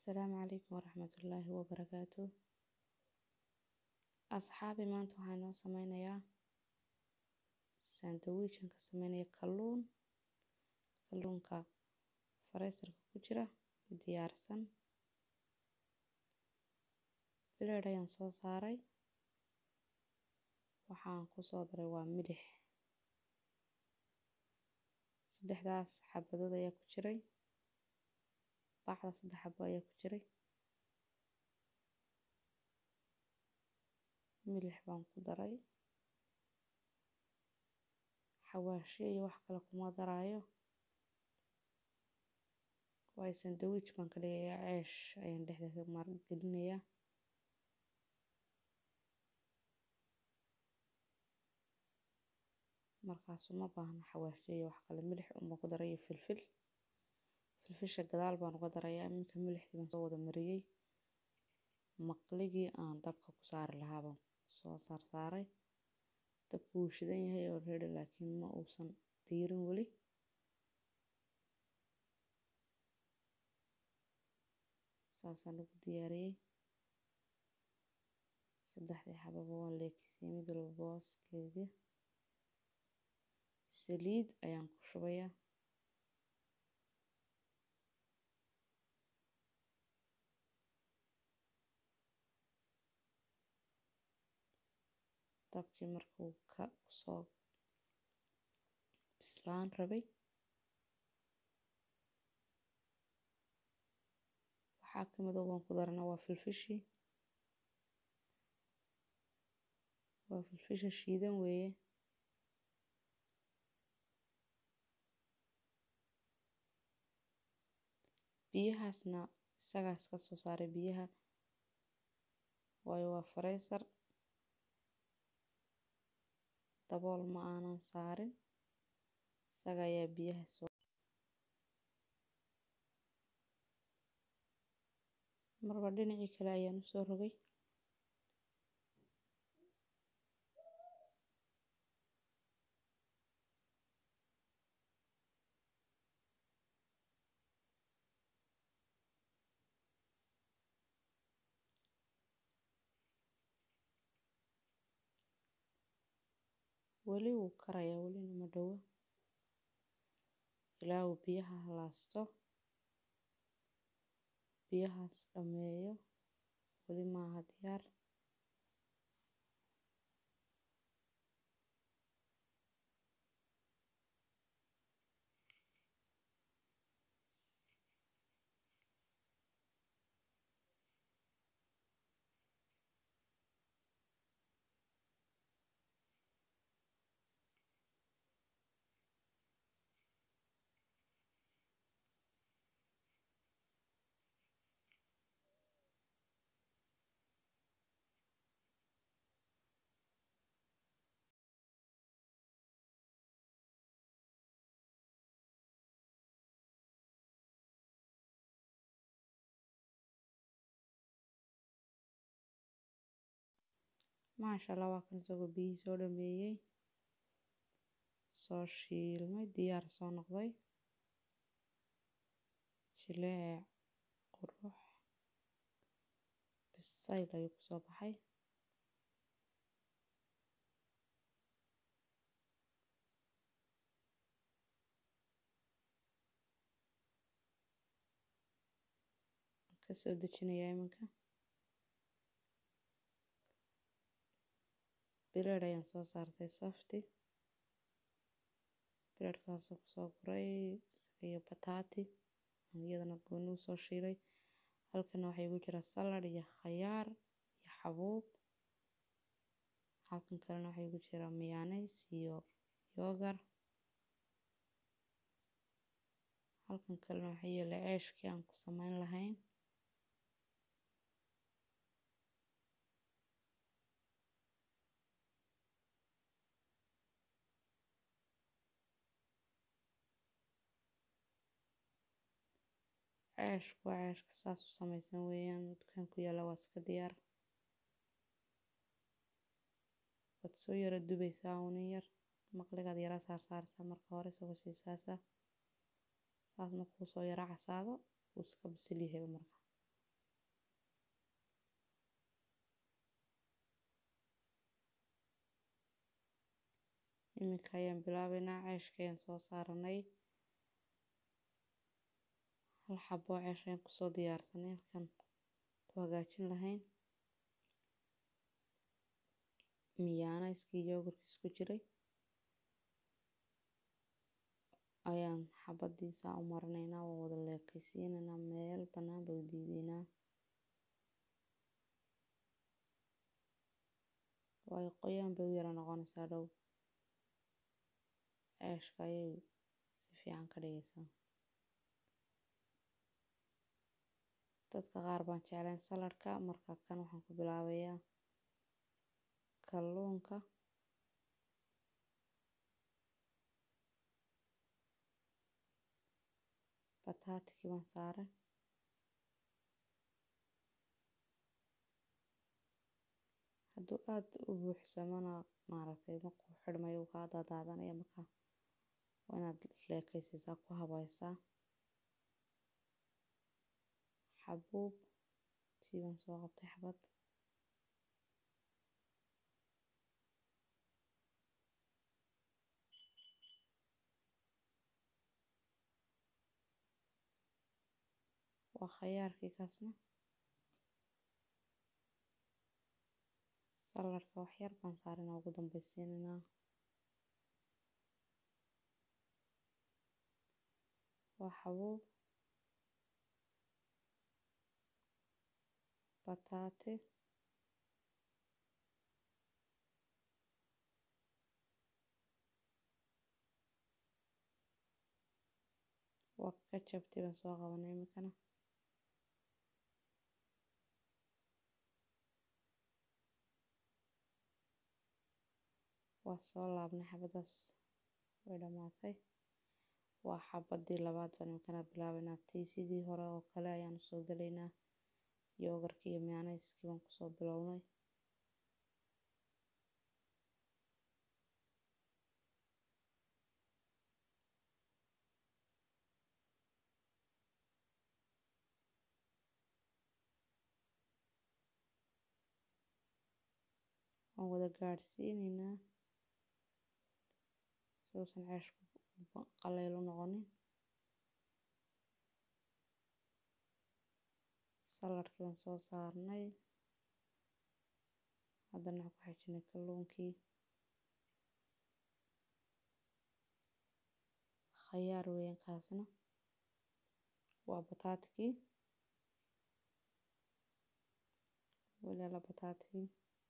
Asalaamu calaykum waraxmatullaahi wabarakaatu asxaabi maanta waxaan noo sameynayaa sandwiich-an ka sameynaya kalluun kalluunka freezer-ka ku jira diyaarsan blade ayaan soo saaray waxaan ku soo daray waa milix saddexdaas xabadood ayaa ku jiray bacda saddex xabo ayaa ku jiray milix baan ku daray xawaashyo iyo wax kale kuma daraayo waayo sandwich baan ka dhigayaa ceesh ayaan dhexda ka mar gelinayaa markaas uma baahna xawaashyo iyo wax kale milix uma ku daray iyo filfil filfisha gadaal baan uga darayaa iminka milixdii baan soo wada mariyey maqligii aan dabka ku saari lahaa baan soo saarsaaray dabku wuu shidan yahay already laakiin ma uusan diirin weli saasaan ugu diyaariyey saddexdii xababa waan leekisiyey mid walba booskeedii saliid ayaan ku shubayaa dabkii markuu ka soo bislaan rabay waxaa ka mid waan ku darana waa filfishii waa filfisha shiidan weeye biyahaasna isagaas ka soo saaray biyaha waayo waa freezer dabool ma aanan saarin isaga ayaa biyaha soo marba dhinacii kale ayaan usoo rogay weli wuu karayaa welina ma dhowo ilaa uu biyaha halaasto biyahaas dhameeyo weli maaha diyaar maasha allah waa kan isagoo biyihii soo dhameeyey soo shiilmay diyaar soo noqday jileec qurux bisayl ayuu kusoo baxay kasoo dejinayaa iminka bileed ayaan soo saartay softi bileedkaasoo kusoo guray iyo bataati iyadana gooni u soo shiilay halkana waxaa igu jira salad iyo khayaar iyo xabuub halkan kalena waxaa igu jira miyaanays iyo yoogar halkan kalena waxaa yeelay ceeshkii aan ku sameyn lahayn ceeshku waa ceeshka saas u samaysan weeyaan dukaan ku yaalla waa iska diyaar waad soo yara dubaysaa unin yar maqligaad yara saar saarsaa marka hore isagoo sii saasa saas markuu soo yara casaado wuu iska bisil yahay marka iminka ayaan bilaabeynaa ceeshka ayaan soo saaranay hal xabo oo ceesh ayaan kusoo diyaarsanay halkan ku hagaajin lahayn miyaanayskii yoogurkiis ku jiray ayaan xabadiisa u marinaynaa waa wada leekaysiinaynaa meel bannaan baa u diidaynaa waayo qoyaan bay u yara noqonaysaa dhow ceeshka ayay si fiican ka dhigaysaa dadka qaar baan jeclayn saladhka marka kan waxaan ku bilaabayaa kalluunka bataatikii baan saaray hadduu aada u buuxsamona maaragtay markuu xidhmayo uu kaa daadaadanaya marka waa inaad isleekaysiisaa ku habaysaa xabuub tii baan soo qabtay xabad waa khayaarkii kaasna saladhka wax yar baan saarinaa ugu dambaysiinaynaa waa xabuub bataati waa kajabtii baan soo qabanay iminkana waa soo laabnay xabadaas way dhammaatay waa xabadii labaad baan iminkana bilaabeynaa tii sidii hore oo kale ayaan usoo gelaynaa yoogarkii iyo miyaanayskii baan kusoo bilownay waan wada gaadhsiinaynaa si uusan ceeshku qaleyl u noqonin saladhkii baan soo saarnay haddana waxaan ku xijinay kalluunkii khayaar weeyaan kaasna waa bataatikii walaala bataatikii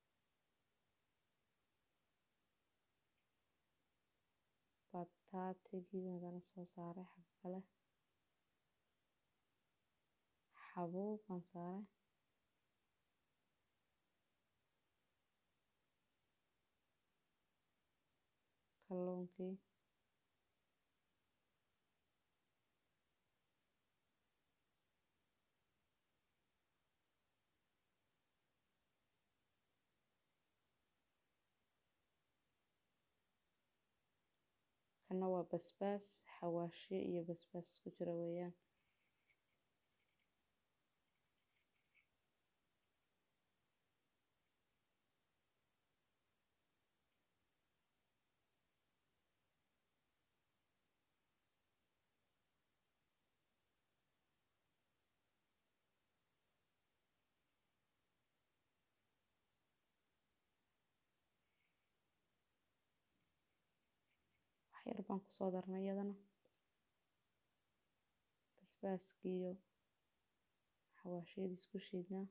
bataatigii haddana soo saaray xag kale xabuub baan saaray kalluunkii kana waa basbaas xawaashyo iyo basbaas isku jira weeyaan waxyar baan kusoo darnay iyadana basbaaskii iyo xawaashyadii isku shiidnaa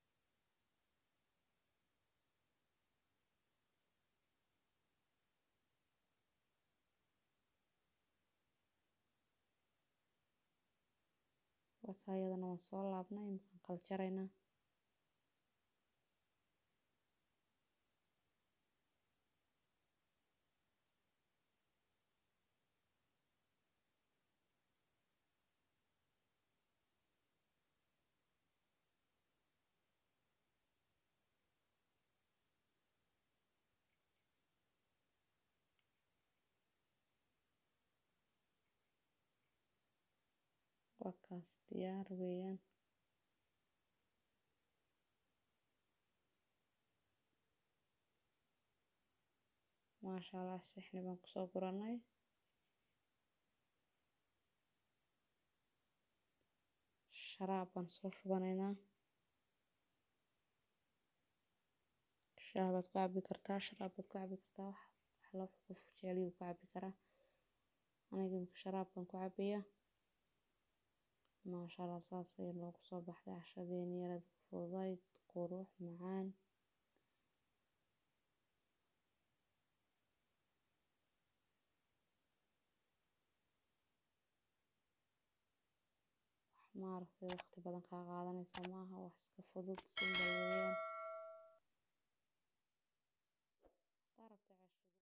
wataa iyadana waan soo laabnay iminkaan kala jaraynaa waa kaas diyaar weeyaan maasha allah sixni baan kusoo guranay sharaab baan soo shubanaynaa shaah baad ku cabi kartaa sharaab baad ku cabi kartaa wax alla wuxuu qofku jecel yahay ku cabi karaa aniga imika sharaab baan ku cabayaa maasha allah saas ayay noogu soo baxday cashadeeni yareed fududayd qurux macaan maaragtay waqti badan kaa qaadanaysa maaha wax iska fudud simbal weeyaan